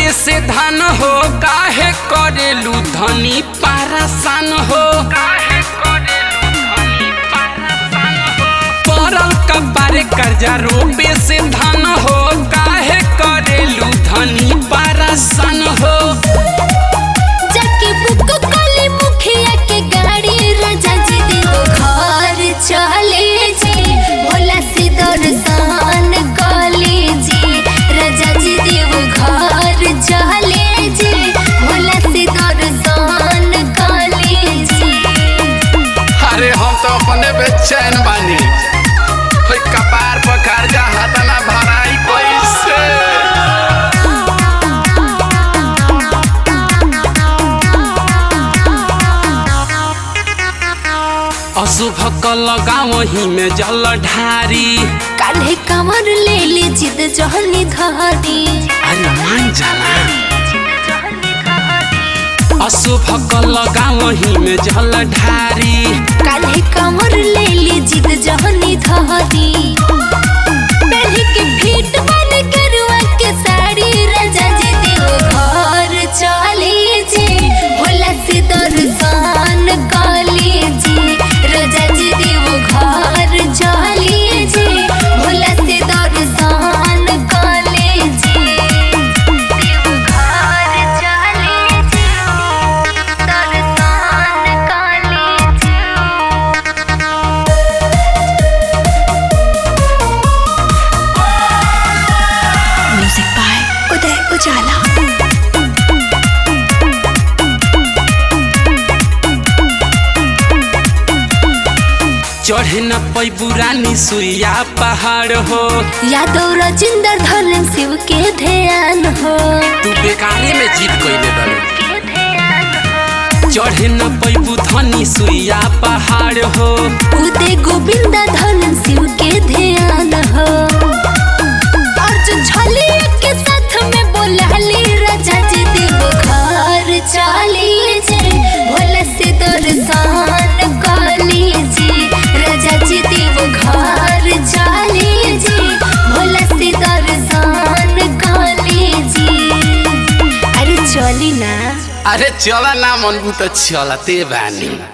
रोपे से धान हो काहे करेलू धनी पारासान हो काहे करेलू धनी पारासान हो पड़ल कबारे कर्जा रोपे से धान हो काहे करेलू धनी पारासान हो जाके बुक कली मुखिया के गाड़ी राजा जी देव घर चले जी भोला से दर्शन कले जी राजा जी देव घर चले जी भोला से दर्शन कले जी अरे हम तो अपने बेचैन बानी होय कपार पर कर्जा हतना भराई कैसे अशुभ कल गाँव में जल ढारी काल्हे कमर ले ली जिद जहनी धरी अरे मान जाला अशुभ कल गाँव में जल ढारी काल्हे कमर ले ली जिद जहनी धरी पहले के फीट बन करुआ के साड़ी राजा जी देव घर चले जी भोला से दर्शन कले जी राजा जी देव घर चले जी भोला से दर्शन कले जी देव घर चले जी दर्शन कले जी म्यूजिक बाय उदय उजाला चढ़े न पैबू रानी सुइया पहाड़ हो यादव राजेंद्र धर्म शिव के ध्यान हो तू बेकारे में जीत कैले बारू चढ़े न पैबू धनी सुइया पहाड़ हो उदय गोविंद धर्म शिव के ध्यान हो अर्जुन छलिया के साथ में बोलाली राजा जी देव घर चली जी भोला से दर्शन कली जी राजा जी देव घर चली जी भोला से दर्शन कली जी अरे चली ना अरे चला ना मनबू तो चलते बानी